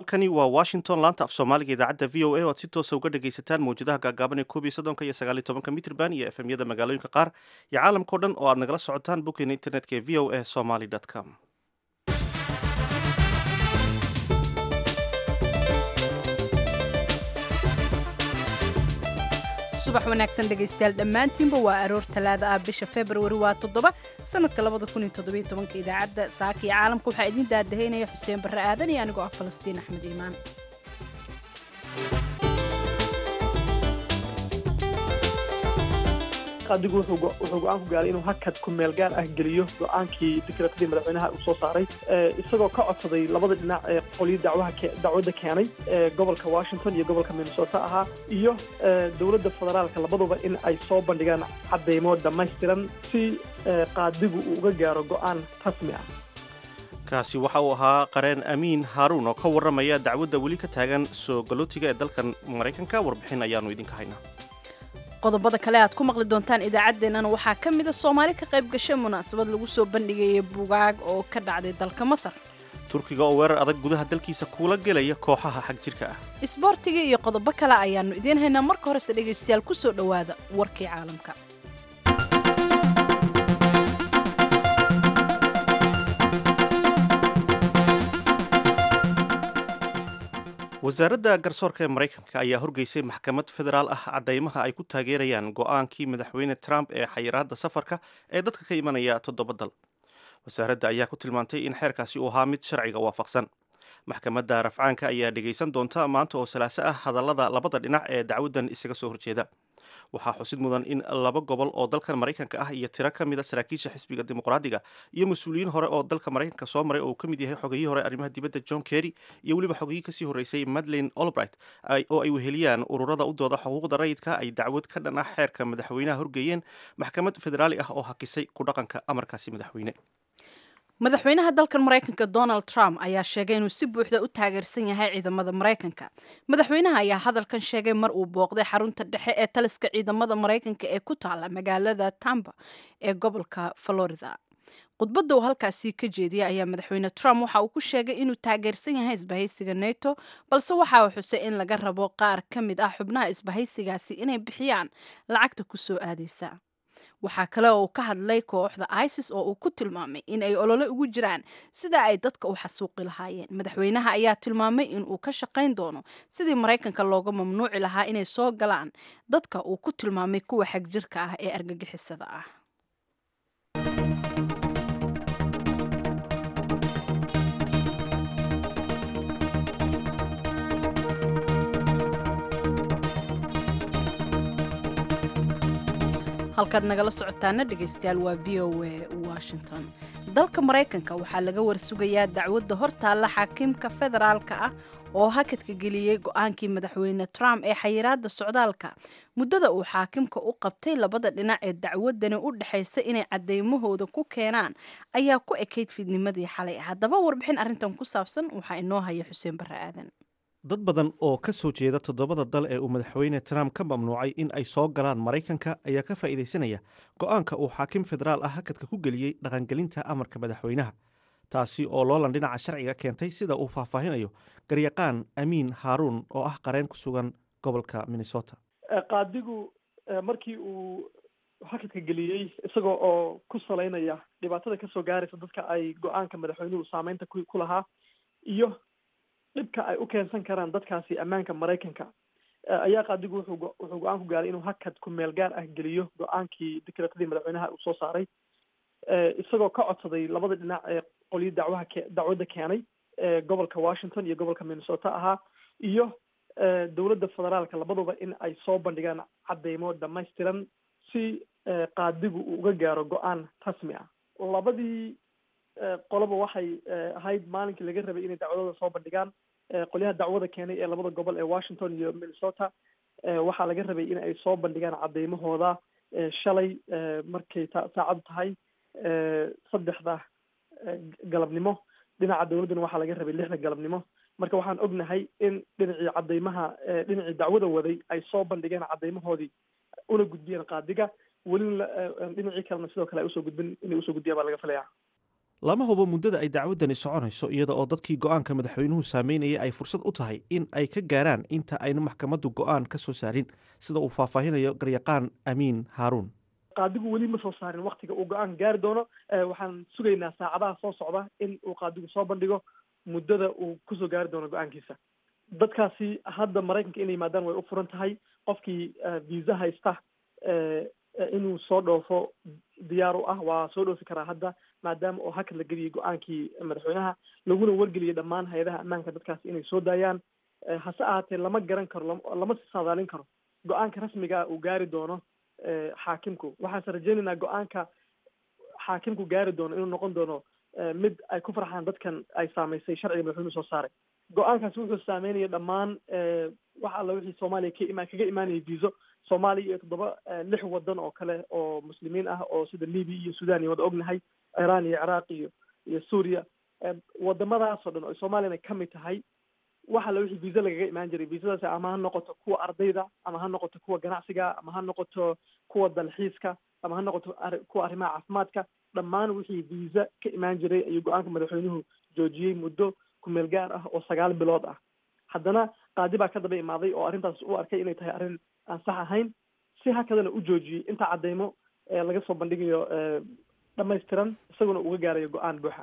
halkani waa washington laanta af soomaaliga idaacadda v o a o aad si toosa uga dhagaysataan mawjadaha gaagaaban ee koob iyo soddonka iyo sagaal iyo tobanka mitrban iyo efemyada magaalooyinka qaar iyo caalamkao dhan oo aad nagala socotaan boggeena internetka ee v o a somaly com subax wanaagsan dhegaystayaal dhammaantiinba waa aroor talaada ah bisha februari waa toddoba sanadka labada kun iyo toddobiyo tobanka idaacadda saaka iyo caalamka waxaa idiin daadahaynaya xuseen barre aadan iyo anigoo ah falastiin axmed iimaan adigu wuxuu go-aan ku gaaray inuu hakad ku meel gaar ah geliyo go-aankii dekreetadii madaxweynaha uu soo saaray isagoo ka codsaday labada dhinac ee qolyo dacwadda keenay gobolka washington iyo gobolka minnesota ahaa iyo dowladda federaalka labaduba in ay soo bandhigaan caddaymo dhammaystiran si qaadigu uu uga gaaro go-aan rasmi ah kaasi waxa uu ahaa qareen amiin haaruun oo ka warramaya dacwadda weli ka taagan soo galootiga ee dalkan maraykanka warbixin ayaannu idinka haynaa qodobada kale aad ku maqli doontaan idaacaddeenana waxaa ka mida soomaali ka qayb gashay munaasabad lagu soo bandhigaya bugaag oo ka dhacday dalka masar turkiga oo weerar adag gudaha dalkiisa kuula gelaya kooxaha xag jirka ah isboortiga iyo qodobo kale ayaannu idiin haynaa marka horese dhegaystayaal ku soo dhowaada warkii caalamka wasaaradda garsoorka ee maraykanka ayaa horgeysay maxkamad federaal ah caddaymaha ay ku taageerayaan go-aankii madaxweyne trump ee xayiraadda safarka ee dadka ka imanaya toddoba dal wasaaradda ayaa ku tilmaantay in xeerkaasi uu ahaa mid sharciga waafaqsan maxkamadda rafcaanka ayaa dhegaysan doonta maanta oo salaaso ah hadallada labada dhinac ee dacwaddan isaga soo horjeeda waxaa xusid mudan in laba gobol oo dalkan maraykanka ah iyo tiro ka mid a saraakiisha xisbiga dimuqraadiga iyo mas-uuliyiin hore oo dalka maraykanka soo maray oo uu ka mid yahay xogayihii hore arrimaha dibadda john kerry iyo weliba xogayihii kasii horreysay madeleine olbright oo ay weheliyaan ururada u dooda xuquuqda rayidka ay dacwad ka dhan ah xeerka madaxweynaha horgeeyeen maxkamad federaali ah oo hakisay ku dhaqanka amarkaasi madaxweyne madaxweynaha dalkan maraykanka donald trump ayaa sheegay inuu si buuxda u taageersan yahay ciidamada maraykanka madaxweynaha ayaa hadalkan sheegay mar uu booqday xarunta dhexe ee taliska ciidamada maraykanka ee ku taala magaalada tampa ee gobolka florida khudbadda uu halkaasi ka jeediyay ayaa madaxweyne trump waxa uu ku sheegay inuu taageersan yahay isbahaysiga neto balse waxa uu xusay in laga rabo qaar ka mid ah xubnaha isbahaysigaasi inay bixiyaan lacagta ku soo aadaysa waxaa kale oo uu ka hadlay kooxda isis oo uu ku tilmaamay in ay olole ugu jiraan sida ay dadka u xasuuqi lahaayeen madaxweynaha ayaa tilmaamay in uu ka shaqayn doono sidii maraykanka looga mamnuuci lahaa inay soo galaan dadka uu ku tilmaamay kuwa xagjirka ah ee argagixisada ah halkaad nagala socotaana dhegaystayaal waa v o a washington dalka maraykanka waxaa laga warsugayaa dacwadda hortaalla xaakiimka federaalka ah oo hakadka geliyey go-aankii madaxweyne trump ee xayiraadda socdaalka muddada uu xaakimka u qabtay labada dhinac ee dacwadani u dhexaysa inay cadeymahooda ku keenaan ayaa ku ekayd fiidnimadii xalay haddaba warbixin arrintan ku saabsan waxaa inoo haya xuseen barre aadan dad badan oo ka soo jeeda toddobada dal ee uu madaxweyne trump ka mamnuucay in ay soo galaan maraykanka ayaa ka faa'iidaysanaya go-aanka uu xaakim federaal ah hakadka ku geliyey dhaqangelinta amarka madaxweynaha taasi oo loolan dhinaca sharciga keentay sida uu faahfaahinayo garyaqaan amiin haaruun oo ah qareen ku sugan gobolka minnesota qaadigu markii uu hakadka geliyey isagoo oo ku salaynaya dhibaatada kasoo gaaraysa dadka ay go-aanka madaxweynuhu saameynta ku lahaa iyo dhibka ay u keensan karaan dadkaasi ammaanka maraykanka ayaa qaadigu wuxuu wuxuu go-aan ku gaaray inuu hakad ku meel gaar ah geliyo go-aankii dekreetadii madaxweynaha uu soo saaray isagoo ka codsaday labada dhinac ee qolyo dacwaha ke dacwadda keenay gobolka washington iyo gobolka minnesota ahaa iyo dowladda federaalka labaduba in ay soo bandhigaan caddaymo dhammaystiran si qaadigu uu uga gaaro go-aan rasmi ah labadii qoloba waxay ahayd maalinkii laga rabay inay dacwadooda soo bandhigaan qolyaha dacwada keenay ee labada gobol ee washington iyo minnesota waxaa laga rabay in ay soo bandhigaan cadeymahooda shalay markay ta saacadu tahay saddexda galabnimo dhinaca dowladduna waxaa laga rabay lixda galabnimo marka waxaan ognahay in dhinacii cadeymaha dhinacii dacwada waday ay soo bandhigeen cadeymahoodii una gudbiyeen qaadiga welina dhinacii kalena sidoo kale ay usoo gudbin inay usoo gudbiyaan baa laga filaya lama hubo muddada ay dacwaddani soconayso iyada oo dadkii go'aanka madaxweynuhu saameynayay ay fursad u tahay in ay ka gaaraan inta ayna maxkamaddu go'aan ka soo saarin sida uu faahfaahinayo garyaqaan amiin haaruun qaadigu weli ma soo saarin waktiga uu go-aan gaari doono waxaan sugaynaa saacadaha soo socda in uu qaadigu soo bandhigo muddada uu kusoo gaari doono go-aankiisa dadkaasi hadda maraykanka inay yimaadaan way u furan tahay qofkii visa haysta inuu soo dhoofo diyaar u ah waa soo dhoofi karaa hadda maadaama oo hakad la geliyay go-aankii madaxweynaha laguna wargeliyay dhammaan hay-adaha ammaanka dadkaasi inay soo daayaan hase ahaatee lama garan karo lama saadaalin karo go-aanka rasmiga uu gaari doono xaakimku waxaanse rajeynaynaa go-aanka xaakimku gaari doono inuu noqon doono mid ay ku farxaan dadkan ay saamaysay sharciga madaxweynuhu soo saaray go-aankaasi wuxuu saameynaya dhammaan wax alla wixii soomaaliya ka ima kaga imaanayay viso soomaaliya iyo toddoba lix wadan oo kale oo muslimiin ah oo sida libiya iyo sudan iyo wada ognahay iran iyo ciraaq iyo iyo suuriya wadamadaasoo dhan oo soomaaliyana ka mid tahay wax alla wixii visa lagaga imaan jiray visadaasi ama ha noqoto kuwa ardayda ama ha noqoto kuwa ganacsiga ama ha noqoto kuwa dalxiiska ama ha noqoto kuwa arrimaha caafimaadka dhammaan wixii visa ka imaan jiray ayuu go-aanka madaxweynuhu joojiyey muddo kumeel gaar ah oo sagaal bilood ah haddana qaadi baa ka daba imaaday oo arrintaas u arkay inay tahay arrin aan sax ahayn si hakadana u joojiyey inta cadeymo laga soo bandhigayo dhamaystiran isaguna uga gaarayo go-aan buuxa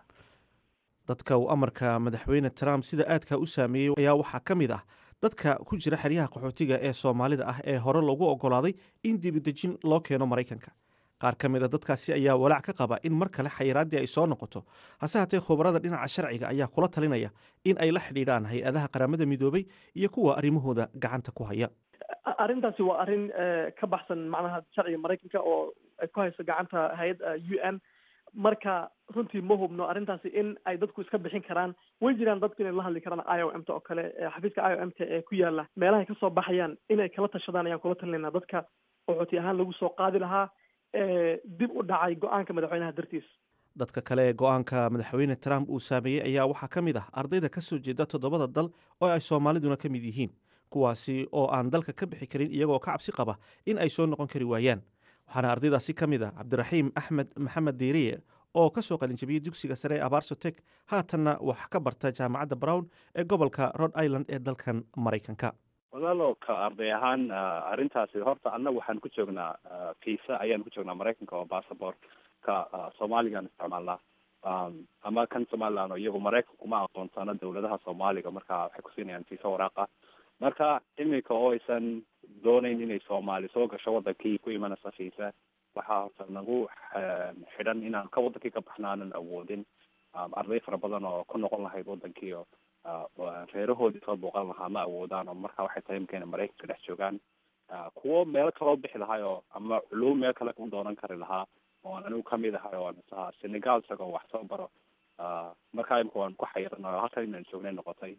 dadka uu amarka madaxweyne trump sida aadka u saameeyey ayaa waxaa ka mid ah dadka ku jira xeryaha qaxootiga ee soomaalida ah ee hore loogu ogolaaday in dibidejin loo keeno maraykanka qaar ka mid a dadkaasi ayaa walaac ka qaba in mar kale xayiraaddii ay soo noqoto hase haatee khubarada dhinaca sharciga ayaa kula talinaya in ay la xidhiidhaan hay-adaha qaramada midoobay iyo kuwa arrimahooda gacanta ku haya arrintaasi waa arrin ka baxsan macnaha sharciga maraykanka oo ay ku hayso gacanta hay-adda u n marka runtii ma hubno arrintaasi in ay dadku iska bixin karaan way jiraan dadku inay la hadli karaan i o m ta oo kale xafiiska i o m ta ee ku yaala meelahay kasoo baxayaan inay kala tashadaan ayaan kula talinayna dadka qaxooti ahaan lagu soo qaadi lahaa dib u dhacay go-aanka madaxweynaha dartiis dadka kale ee go-aanka madaxweyne trump uu saameeyey ayaa waxaa ka mid ah ardayda ka soo jeeda toddobada dal oo ay soomaaliduna ka mid yihiin kuwaasi oo aan dalka ka bixi karin iyagoo ka cabsi qaba in ay soo noqon kari waayaan waxaana ardaydaasi ka mid ah cabdiraxiim axmed maxamed diiriye oo ka soo qalinjabiyey dugsiga sare ee abaarsotek haatanna wax ka barta jaamacadda brown ee gobolka rhode island ee dalkan maraykanka walaalo ka arday ahaan arrintaasi horta annaga waxaan ku joognaa visa ayaan ku joognaa maraykanka oo bassabort ka soomaaligaan isticmaalnaa ama kan somaliland oo iyagu maraykanku ma aqoonsano dawladaha soomaaliga marka waxay kusiinayaan visa waraaqa marka iminka oo aysan doonayn inay soomaali soo gasho wadankii ku imanaysa visa waxaa horta nagu xidhan inaan ka wadankii ka baxna aanan awoodin arday fara badan oo ku noqon lahayd wadankii oo reerahoodii soo booqan lahaa ma awoodaan oo marka waxay tahay imika inay maraykanka dhex joogaan kuwo meelo kaloo bixi lahay oo ama culuum meel kale ku doonan kari lahaa oo anigu kamid ahay oo misaha senegal isagoo wax soo baro marka imika waan ku xayiran oo halkan inaan joognay noqotay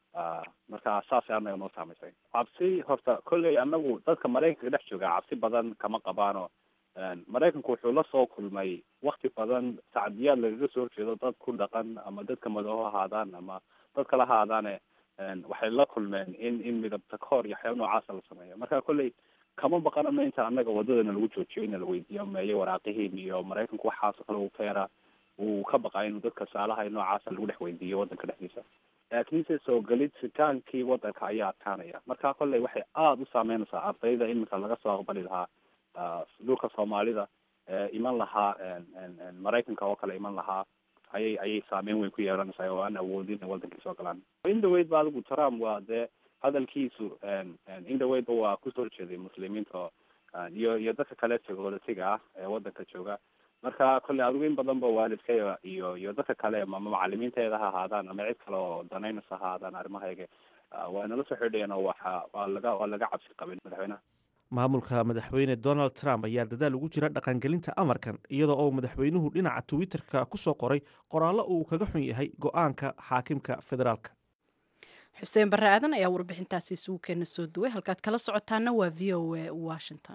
marka saasay anaga noo saamaysay cabsi horta kolley anagu dadka maraykanka dhex jooga cabsi badan kama qabaano maraykanku wuxuu la soo kulmay wakti badan sacdiyaad lagaga soo horjeedo dad ku dhaqan ama dadka madooho ahaadaan ama dad kala ahaadaane waxay la kulmeen in in midabta kahor iyo waxyaaba noocaasa la sameeyo marka kolley kama baqanano inta anaga wadadana lagu joojiyo in la weydiiyo meeye waraaqihiin iyo maraykanku waxaasoo kale uu feera uu ka baqaa inuu dadka saalaha noocaasa lagu dhex weydiiyo wadanka dhexdiisa laakiinse soo gelitaankii wadanka ayaa adkaanaya marka kolley waxay aada u saameynaysaa ardayda iminka laga soo aqbali lahaa dhulka soomaalida iman lahaa maraykanka oo kale iman lahaa ayay ayay saameyn weyn ku yeelanaysaa oo aan awoodin in wadankii soo galaan indhaweyd ba adigu trump waa dee hadalkiisu indhaweydba waa kusoo horjeeday muslimiinta iyo iyo dadka kale tegolatiga ah ee wadanka jooga marka kolley adigu in badan ba waalidka iyo iyo dadka kale ama macalimiinteeda ha ahaadaan ama cid kale oo danaynaysa ha ahaadaan arrimahayga waa nala soo xidhayeen oo waxa waa laga waa laga cabsi qabin madaxweynaha maamulka madaxweyne donald trump ayaa dadaal ugu jira dhaqangelinta amarkan iyada oo madaxweynuhu dhinaca twitter-ka ku soo qoray qoraallo uu kaga xun yahay go-aanka xaakimka federaalka xuseen barre aadan ayaa warbixintaasi isugu keena soo duway halkaad kala socotaana waa v o a washington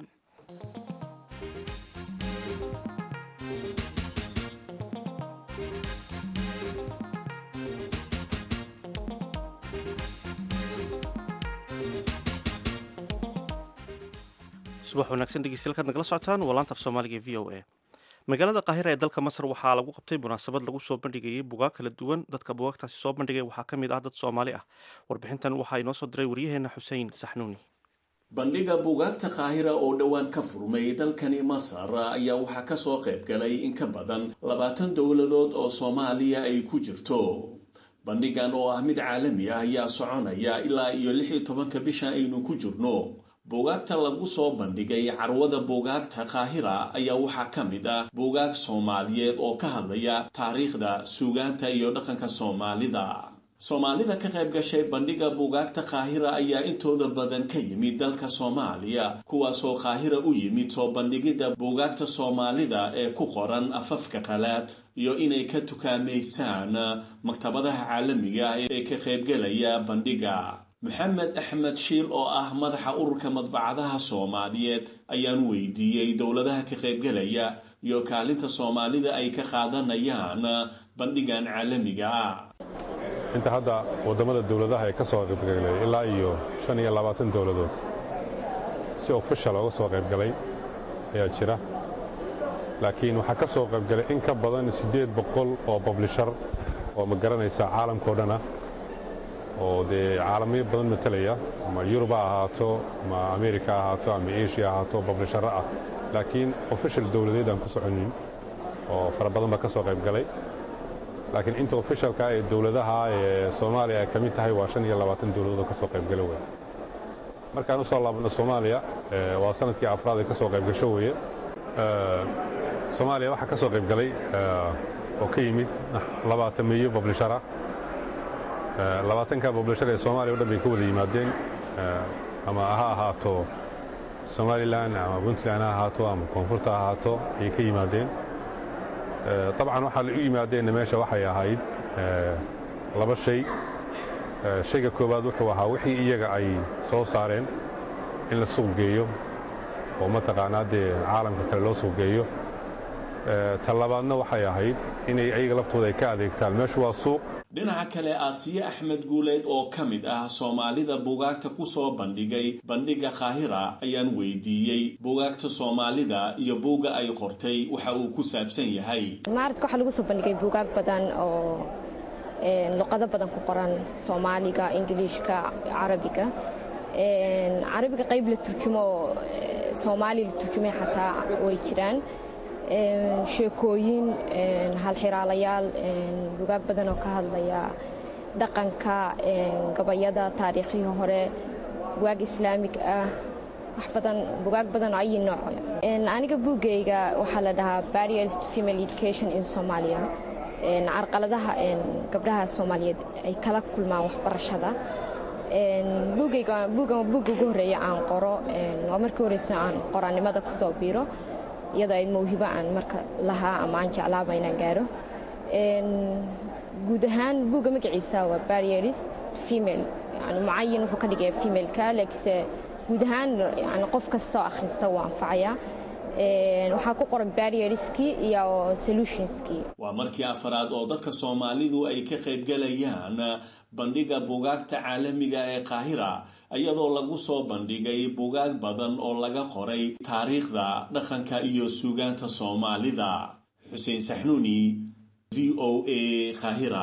subax wanaagsan dhegeystayaal kaad nagala socotaan waa laanta af soomaaliga v o a magaalada qaahira ee dalka masar waxaa lagu qabtay munaasabad lagu soo bandhigayay bugaag kala duwan dadka bugaagtaasi soo bandhigay waxaa ka mid ah dad soomaali ah warbixintan waxaa inoo soo diray waryaheena xuseen saxnuuni bandhiga buugaagta qaahira oo dhowaan ka furmay dalkani masar ayaa waxaa kasoo qayb galay in ka badan labaatan dowladood oo soomaaliya ay ku jirto bandhigan oo ah mid caalami ah ayaa soconaya ilaa iyo lix iyo tobanka bisha aynu ku jirno buugaagta lagu soo bandhigay carwada buugaagta qaahira ayaa waxaa ka mid ah buugaag soomaaliyeed oo ka hadlaya taariikhda suugaanta iyo dhaqanka soomaalida soomaalida ka qayb gashay bandhiga buugaagta qaahira ayaa intooda badan ka yimid dalka soomaaliya kuwaasoo qaahira u yimid soo bandhigidda buugaagta soomaalida ee ku qoran afafka qalaad iyo inay ka tukaamaysaan maktabadaha caalamiga ah ee ka qaybgelaya bandhiga maxamed axmed shiil oo ah madaxa ururka madbacadaha soomaaliyeed ayaan weydiiyey dowladaha ka qaybgelaya iyo kaalinta soomaalida ay ka qaadanayaan bandhigan caalamiga ah inta hadda waddamada dowladaha ee ka soo qaybgalay ilaa iyo shan iyo labaatan dowladood si ofishal ooga soo qaybgalay ayaa jira laakiin waxaa ka soo qaybgalay in ka badan siddeed boqol oo bablishar oo ma garanaysa caalamkao dhan ah oo dee caalamiyo badan matalaya ama yurub ha ahaato ama amerika ha ahaato ama asia ha ahaato bablisharo ah laakiin ofishal dowladeed aan ku soconin oo fara badan baa ka soo qaybgalay laakiin inta ofishalka ee dowladaha ee soomaaliya ay ka mid tahay waa shan iyo labaatan dowladood oo ka soo qaybgala wey markaan u soo laabno soomaaliya waa sanadkii afraad ee ka soo qaybgasho weye soomaaliya waxaa ka soo qaybgalay oo ka yimid labaatan meeyo bablishara labaatanka bablishar ee soomaaliya o dhan bay ka wada yimaadeen ama ha ahaato somalilan ama puntland ha ahaato ama koonfurta ha ahaato ayay ka yimaadeen dabcan waxaa la u yimaadeenna meesha waxay ahayd laba shay shayga koowaad wuxuu ahaa wixii iyaga ay soo saareen in la suuq geeyo oo mataqaanaa dee caalamka kale loo suuq geeyo ta labaadna waxay ahayd inay ayaga laftooda ay ka adeegtaan meeshu waa suuq dhinaca kale aasiye axmed guuleed oo ka mid ah soomaalida buugaagta ku soo bandhigay bandhiga qaahira ayaan weydiiyey buugaagta soomaalida iyo buugga ay qortay waxa uu ku saabsan yahay maaradka waxaa lagu soo bandhigay buugaag badan oo luqado badan ku qoran soomaaliga ingiliishka carabiga carabiga qayb la turjumo oo soomaali la turjumay xataa way jiraan sheekooyin halxiraalayaal bugaag badan oo ka hadlaya dhaqanka gabayada taariikhihii hore bugaag islaamig ah wax badan bugaag badan oo ayi nooc aniga buuggayga waxaa la dhahaa barriers to female education in somalia carqaladaha gabdhaha soomaaliyeed ay kala kulmaan waxbarashada buugayga buugga ugu horreeya aan qoro waa markii horeysa aan qoraannimada kusoo biiro iyadoo ayd mawhibo aan marka lahaa ama aan jeclaaba inaan gaaro guud ahaan buugga magaciisa waa barrieris female yani mucayin wuxuu ka dhigaya femaleka laakiinse guud ahaan yani qof kastoo akhrista wuu anfacayaa waxaa ku qoran barrieriskii iyo solutionskii waa markii afaraad oo dadka soomaalidu ay ka qaybgalayaan bandhiga buugaagta caalamiga ee qaahira iyadoo lagu soo bandhigay buugaag badan oo laga qoray taariikhda dhaqanka iyo suugaanta soomaalida xuseen saxnuuni v o a qaahira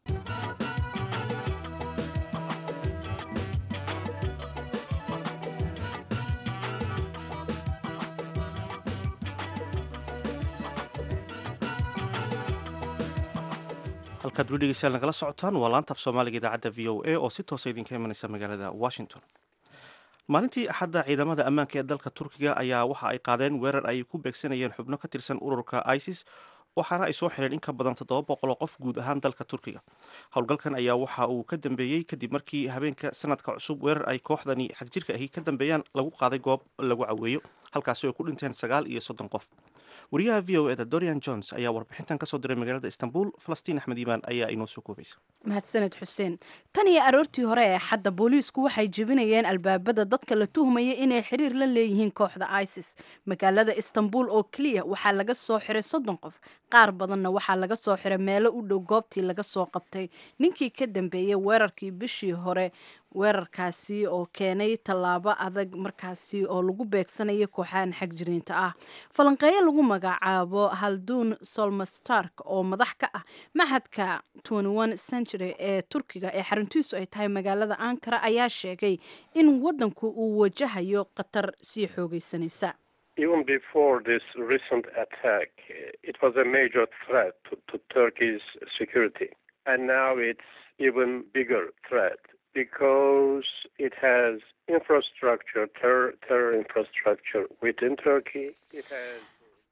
halkaad weli dhegeystayaal nagala socotaan waa laanta af soomaaliga idaacadda v o a oo si toosa idinka imanaysa magaalada washington maalintii axadda ciidamada ammaanka ee dalka turkiga ayaa waxa ay qaadeen weerar ay ku beegsanayeen xubno ka tirsan ururka isis waxaana ay soo xireen in ka badan toddoba boqol oo qof guud ahaan dalka turkiga howlgalkan ayaa waxa uu ka dambeeyey kadib markii habeenka sanadka cusub weerar ay kooxdani xagjirka ahi ka dambeeyaan lagu qaaday goob lagu caweeyo halkaasi ay ku dhinteen sagaal iyo soddon qof wariyaha v o eda dorian jones ayaa warbixintan kasoo diray magaalada istanbul falastiin axmed iimaan ayaa inoo soo koobaysa mahadsaned xuseen tan iyo aroortii hore ee xadda booliisku waxay jebinayeen albaabada dadka la tuhmaya inay xiriir la leeyihiin kooxda isis magaalada istanbul oo keliya waxaa laga soo xiray soddon qof qaar badanna waxaa laga soo xiray meelo u dhow goobtii laga soo qabtay ninkii ka dambeeyey weerarkii bishii hore weerarkaasi oo keenay tallaabo adag markaasi oo lagu beegsanayo kooxahan xagjiriinta ah falanqeeyo lagu magacaabo halduun solmastark oo madax ka ah maxadka century ee turkiga ee xaruntiisu ay tahay magaalada ankara ayaa sheegay in wadanku uu wajahayo khatar sii xoogeysanaysa Even before this recent attack, it was a major threat to, to Turkey's security. And now it's even bigger threat because it has infrastructure, terror, terror infrastructure within Turkey. It has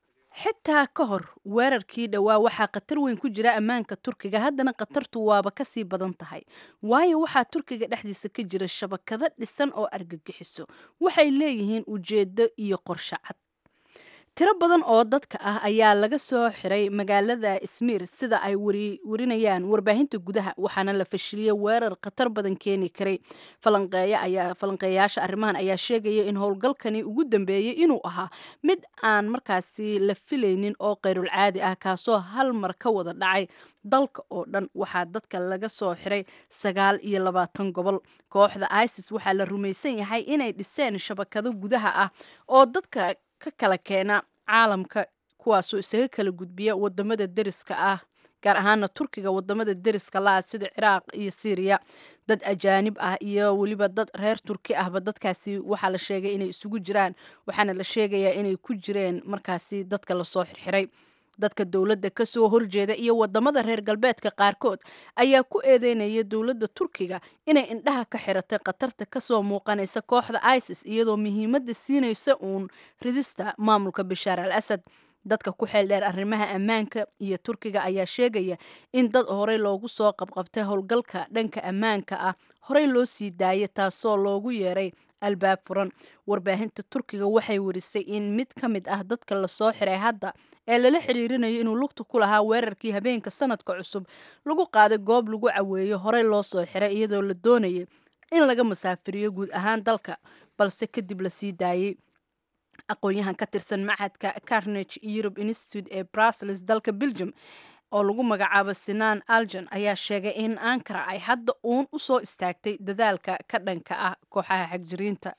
xitaa ka hor weerarkii dhowaa waxaa khatar weyn ku jira ammaanka turkiga haddana khatartu waaba kasii badan tahay waayo waxaa turkiga dhexdiisa ka jira shabakado dhisan oo argagixiso waxay leeyihiin ujeedo iyo qorshe cad tiro badan oo dadka ah ayaa laga soo xiray magaalada ismiir sida ay warinayaan warbaahinta gudaha waxaana la fashiliyey weerar khatar badan keeni karay falanqeeyaasha arrimahan ayaa sheegaya in howlgalkani ugu dambeeyey inuu ahaa mid aan markaasi la filaynin oo kayrul caadi ah kaasoo hal mar ka wada dhacay dalka oo dhan waxaa dadka laga soo xiray sagaal iyo labaatan gobol kooxda isis waxaa la rumaysan yahay inay dhiseen shabakado gudaha ah oo dadka ka kala keena caalamka kuwaasoo isaga kala gudbiya wadamada deriska ah gaar ahaana turkiga wadamada deriska la-ah sida ciraaq iyo syriya dad ajaanib ah iyo weliba dad reer turki ahba dadkaasi waxaa la sheegay inay isugu jiraan waxaana la sheegayaa inay ku jireen markaasi dadka lasoo xirxiray dadka dowladda kasoo horjeeda iyo wadamada reer galbeedka qaarkood ayaa ku eedeynaya dowladda turkiga inay indhaha ka xiratay khatarta kasoo muuqanaysa kooxda isis iyadoo muhiimadda siinaysa uun ridista maamulka bashaar al asad dadka ku xeel dheer arrimaha ammaanka iyo turkiga ayaa sheegaya in dad horey loogu soo qabqabtay howlgalka dhanka ammaanka ah horey loo sii daayay taasoo loogu yeeray albaab furan warbaahinta turkiga waxay warisay in mid ka mid ah dadka lasoo xiray hadda ee lala xiriirinayo inuu lugta ku lahaa weerarkii habeenka sanadka cusub lagu qaaday goob lagu caweeyo horey loo soo xiray iyadoo la doonayay in laga masaafiriyo guud ahaan dalka balse kadib la sii daayey aqoon-yahan ka tirsan macadka carnage europe institute ee brussels dalka belgium oo lagu magacaabo sinaan aljan ayaa sheegay in ankara ay hadda uun u soo istaagtay dadaalka ka dhanka ah kooxaha xagjiriinta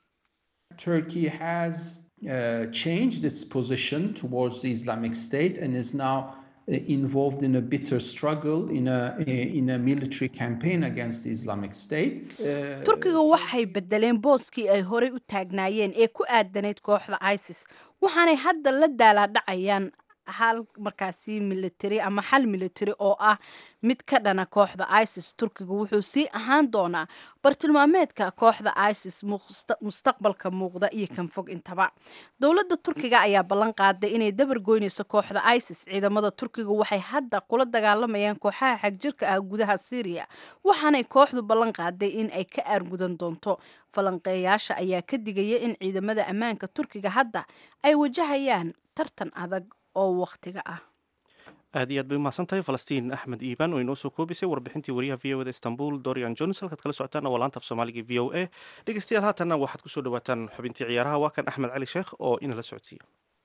Turkey has uh, changed its position towards the Islamic State and is now uh, involved in a bitter struggle in a in a military campaign against the Islamic State. Uh, turkiga waxay bedeleen booskii ay horey u taagnaayeen ee ku aadanayd kooxda isis waxaanay hadda la daalaadhacayaan hal markaasi military ama xal military oo ah mid ka dhana kooxda isis turkiga wuxuu sii ahaan doonaa bartilmaameedka kooxda isis mustaqbalka muuqda iyo kan fog intaba dowladda turkiga ayaa ballan qaaday inay dabar goynayso kooxda isis ciidamada turkiga waxay hadda kula dagaalamayaan kooxaha xagjirka ah gudaha syriya waxaanay kooxdu ballan qaaday in ay ka aargudan doonto falanqeeyaasha ayaa ka digaya in ciidamada ammaanka turkiga hadda ay wajahayaan tartan adag oo wakhtiga ah aad iyo aad bay umahadsan tahay falastiin axmed iibaan oo inoo soo koobisay warbixintii wariyaha v o da istanbul dorian jones halkaad kala socotaan waa laanta af soomaaliga v o a dhegeystayaal haatanna waxaad kusoo dhawaataan xubintii ciyaaraha waa kan axmed cali sheekh oo inala socodsiiya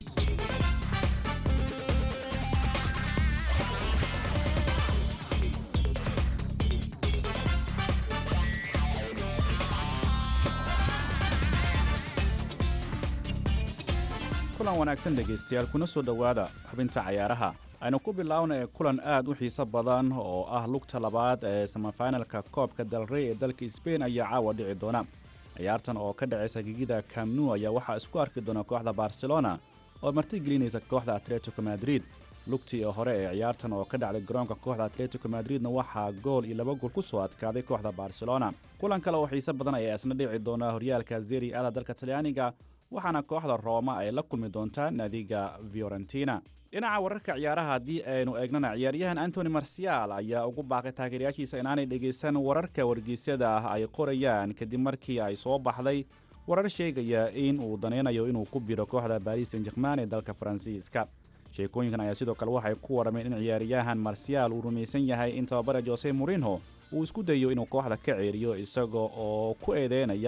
kulan wanaagsan dhegaystayaal kuna soo dhowaada xubinta cayaaraha aynu ku biloawna ee kulan aad u xiiso badan oo ah lugta labaad ee samafinalka koobka dalrey ee dalka sbain ayaa caawa dhici doona ciyaartan oo ka dhacaysa gegida camnu ayaa waxaa isku arki doona kooxda barcelona oo martigelinaysa kooxda atletico madrid lugtii hore ee ciyaartan oo ka dhacday garoonka kooxda atletico madridna waxaa gool iyo laba gool ku soo adkaaday kooxda barcelona kulan kale oo xiiso badan ayaa isna dhici doona horyaalka zeri ada dalka talyaaniga waxaana kooxda rooma ay la kulmi doontaa naadiga fiorentina dhinaca wararka ciyaaraha haddii aynu eegnana ciyaaryahan antony marcial ayaa ugu baaqay taageerayaashiisa inaanay dhegaysan wararka wargeysyada ah ay qorayaan kadib markii ay soo baxday warar sheegaya in uu danaynayo inuu ku biro kooxda baris san jerman ee dalka faransiiska sheekooyinkan ayaa sidoo kale waxay ku warrameen in ciyaaryahan marcial uu rumaysan yahay in tababare jose morinho uu isku dayo inuu kooxda ka ceeriyo isaga oo ku eedeynaya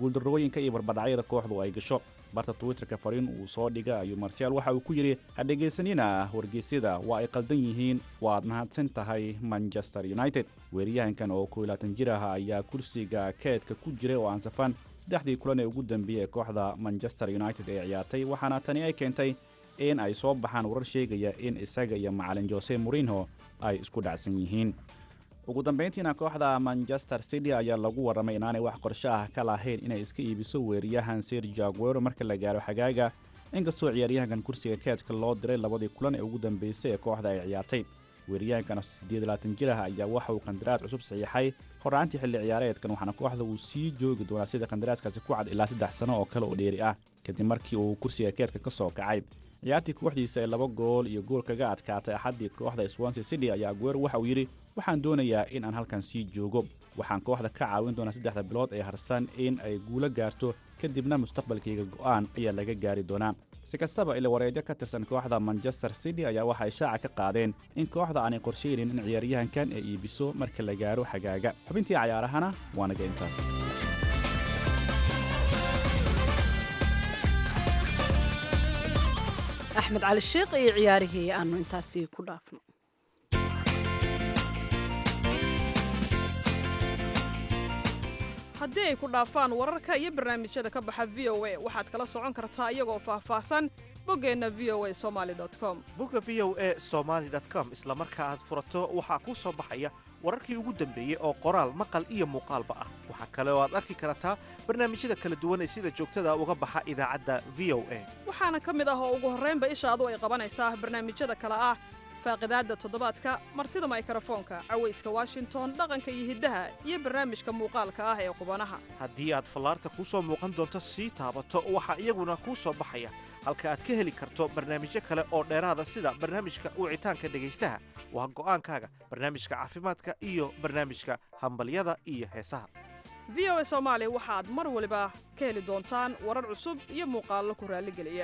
guuldarrooyinka iyo barbadhacyada kooxdu ay gasho barta twitterka fariin uu soo dhiga ayuu marsial waxa uu ku yidhi ha dhegaysanina wargeysyada waa ay qaldan yihiin waad mahadsan tahay manchester united weeryahankan oo koo laatan jir ah ayaa kursiga keedka ku jiray oo aan safan saddexdii kulan ee ugu dambeeyey ee kooxda manchester united ee ciyaartay waxaana tani ay keentay in ay soo baxaan warar sheegaya in isaga iyo macalin jose morinho ay isku dhacsan yihiin ugu dambayntiina kooxda manchester city ayaa lagu warramay inaanay wax qorsho ah ka lahayn inay iska iibiso weeryahan sergio aguero marka la gaaro xagaaga inkastoo ciyaaryahankan kursiga keedka loo diray labadii kulan ee ugu dambeysay ee kooxda ay ciyaartay weeryahankan siddeedlaatan jir ah ayaa waxa uu qandaraas cusub saxiixay horraantii xilli ciyaareedkan waxaana kooxda uu sii joogi doonaa sida qandaraaskaasi ku cad ilaa saddex sano oo kale oo dheeri ah kadib markii uu kursiga keedka ka soo kacay ciyaartii kooxdiisa ee laba gool iyo gool kaga adkaatay axaddii kooxda swansea city ayaa aguero waxa uu yidhi waxaan doonayaa in aan halkan sii joogo waxaan kooxda ka caawin doonaa saddexda bilood ee harsan in ay guulo gaarto kadibna mustaqbalkayga go'aan ayaa laga gaari doonaa si kastaba ila wareedyo ka tirsan kooxda manchester city ayaa waxay shaaca ka qaadeen in kooxda aanay qorshaynin in ciyaaryahankan ay iibiso marka la gaaro xagaaga xubintii cayaarahana waa naga intaas axmed cali sheekh iyo ciyaarihii aanu intaasi ku dhaafno haddii ay ku dhaafaan wararka iyo barnaamijyada ka baxa v o a waxaad kala socon kartaa iyagoo faahfaahsan boggeenna v o a somaali com bogga v o a somaali com isla marka aad furato waxaa kuu soo baxaya wararkii ugu dambeeyey oo qoraal maqal iyo muuqaalba ah waxaa kale oo aad arki kartaa barnaamijyada kala duwan ee sida joogtada uga baxa idaacadda v o a waxaana ka mid ah oo ugu horraynba ishaadu ay qabanaysaa barnaamijyada kale ah faaqidaadda toddobaadka martida maykrofoonka cawayska washington dhaqanka iyo hiddaha iyo barnaamijka muuqaalka ah ee qubanaha haddii aad fallaarta kuu soo muuqan doonto sii taabato waxaa iyaguna kuu soo baxaya halka aad ka heli karto barnaamijyo kale oo dheeraada sida barnaamijka wicitaanka dhegaystaha waa go'aankaaga barnaamijka caafimaadka iyo barnaamijka hambalyada iyo heesaha v o a soomaali waxaad mar waliba ka heli doontaan warar cusub iyo muuqaallo ku raalligeliya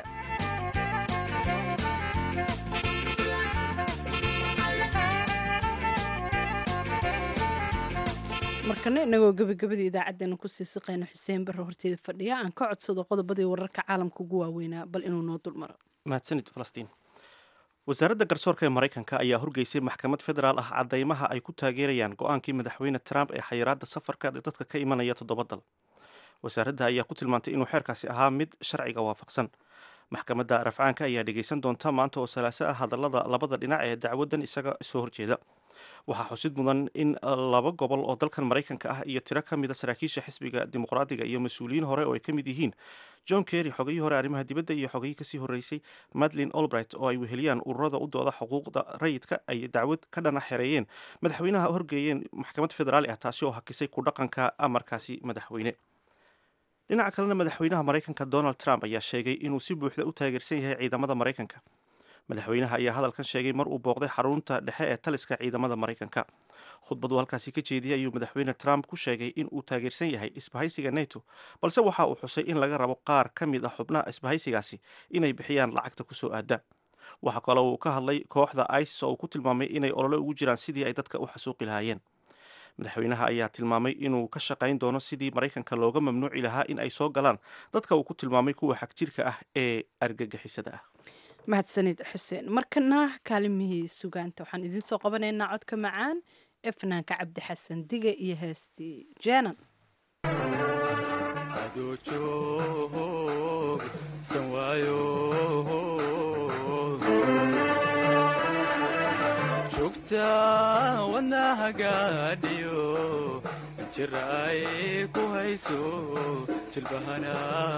markana inagoo gebagabada idaacaddeenna kusii siqayna xuseen barre horteeda fadhiya aan ka codsado qodobadii wararka caalamka ugu waaweynaa bal inuu noo dulmaro mahadsanid falastiin wasaaradda garsoorka ee maraykanka ayaa horgeysay maxkamad federaal ah caddaymaha ay ku taageerayaan go-aankii madaxweyne trump ee xayiraadda safarka ee dadka ka imanaya toddoba dal wasaaradda ayaa ku tilmaantay inuu xeerkaasi ahaa mid sharciga waafaqsan maxkamadda rafcaanka ayaa dhegaysan doonta maanta oo salaaso ah hadallada labada dhinac ee dacwaddan isaga soo horjeeda waxaa xusid mudan in laba gobol oo dalkan maraykanka ah iyo tiro ka mida saraakiisha xisbiga dimuqraadiga iyo mas-uuliyiin hore oo ay ka mid yihiin john kerry xogayii hore arrimaha dibadda iyo xogayii kasii horreysay madlin olbright oo ay weheliyaan ururada u dooda xuquuqda rayidka ay dacwad ka dhana xereeyeen madaxweynaha horgeeyeen maxkamad federaali ah taasi oo hakisay ku dhaqanka amarkaasi madaxweyne dhinaca kalena madaxweynaha maraykanka donald trump ayaa sheegay inuu si buuxda u taageersan yahay ciidamada maraykanka madaxweynaha ayaa hadalkan sheegay mar uu booqday xarunta dhexe ee taliska ciidamada maraykanka khudbadu halkaasi ka jeediyay ayuu madaxweyne trump ku sheegay in uu taageersan yahay isbahaysiga neto balse waxa uu xusay in laga rabo qaar ka mid ah xubnaha isbahaysigaasi inay bixiyaan lacagta kusoo aada waxaa kaloo uu ka hadlay kooxda isis oo uu ku tilmaamay inay olole ugu jiraan sidii ay dadka u xasuuqi lahaayeen madaxweynaha ayaa tilmaamay inuu ka shaqayn doono sidii maraykanka looga mamnuuci lahaa in ay soo galaan dadka uu ku tilmaamay kuwa xagjirka ah ee argagixisada ah mahadsanid xuseen markana kaalimihii sugaanta waxaan idiin soo qabanaynaa codka macaan ee fanaanka cabdi xasan dige iyo heestii jeenan jugta wadnahagaadhiyo jira ay ku hayso jilbahana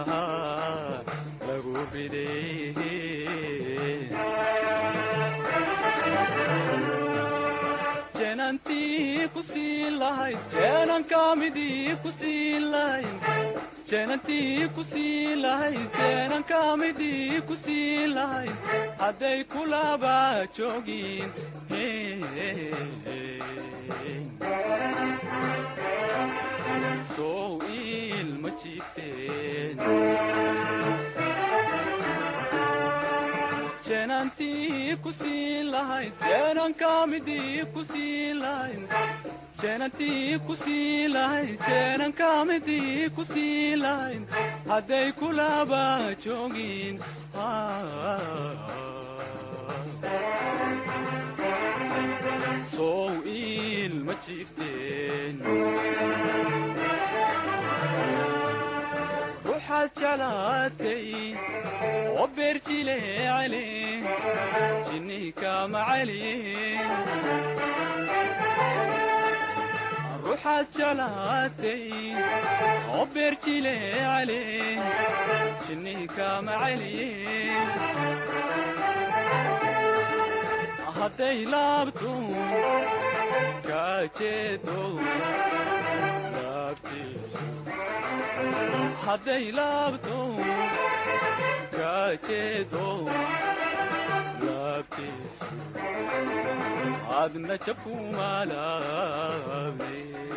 lagu riday jeenantii ku sii lahayd jeenankamidii ku sii lahayd jeenantii ku sii lahayd jeenankamidii ku sii lahayd hadday kulaba joogin sow ilma jiifteen jeenantii ku ku siin lahayn jeenanka midii ku siin lahayn jeenantii ku siin lahayn jeenanka midii ku siin lahayn hadday kulaba joogin sow ilma jiifteen ruuxaad jeclaatay oo beerjileecale jinniika macali ruuxaad jeclaatay oo beerjileecale jinniika macali hadday laabto kaajeedo laabtiisu hadday laabto kaajeedo laabtiisu adna jabkumaalaabne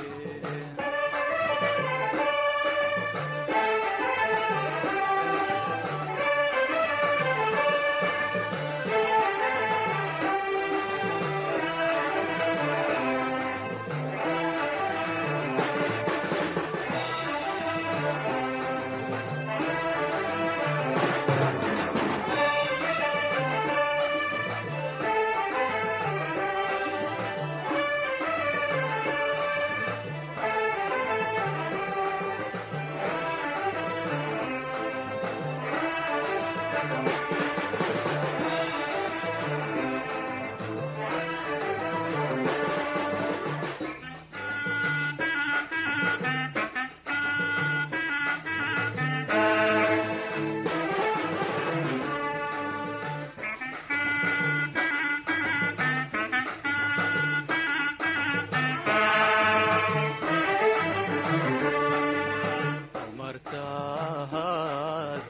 martaad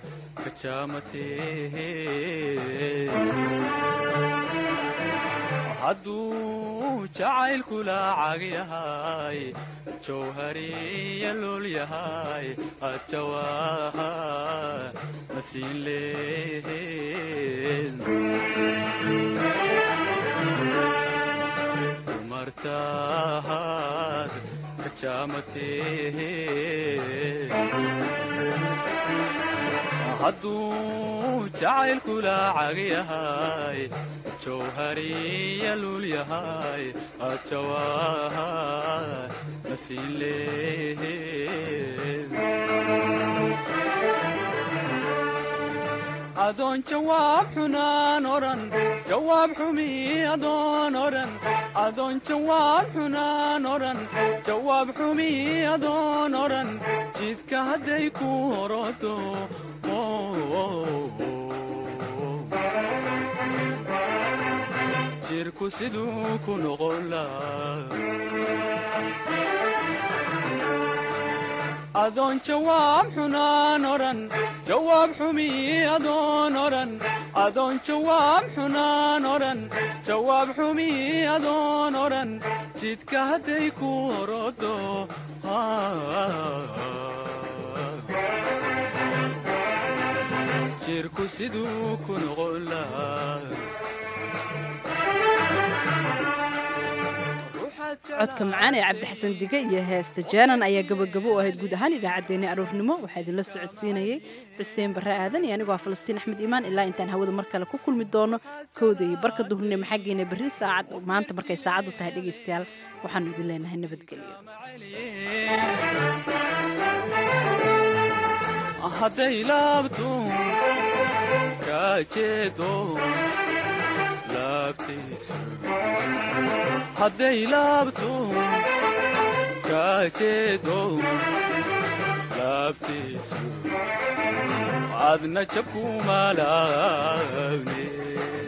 kajaamatee hadduu jacaylku laacag yahay jawhariya lool yahay adjawaa nasiin lehed martaad kajaamatee hadduu jacaylku laacag yahay jawhariya luul yahay adjawaa nasiin lehed adoon jawaab xunaan odhan jawaab xumi adoon odhan adoon jawaab xunaan odhan jawaab xumi adoon odhan jidka hadday ku horodo jirku siduu ku noqon adoon jawaab xunaan odhan jawaab xumi adoon odhan adoon jawaab xunaan odhan jawaab xumi adoon odhan jidka hadday ku horodo jirku siduu ku noqon lahaa codka macaan ee cabdixasan dige iyo heesta jaanan ayaa gabagabo u ahayd guud ahaan idaacaddeenna aroornimo waxaa idinla socodsiinayey xuseen barre aadan iyo anigoo ah falastiin axmed iimaan ilaa intaan hawada mar kale ku kulmi doono kowda iyo barka duhurnimo xaggeena berri saacad maanta markay saacaddu tahay dhegaystayaal waxaanu idin leenahay nabadgelyo hadday laabto kaajeedo laabtiisu hadday laabto kaajeedo laabtiisu adna jabkumaalaabne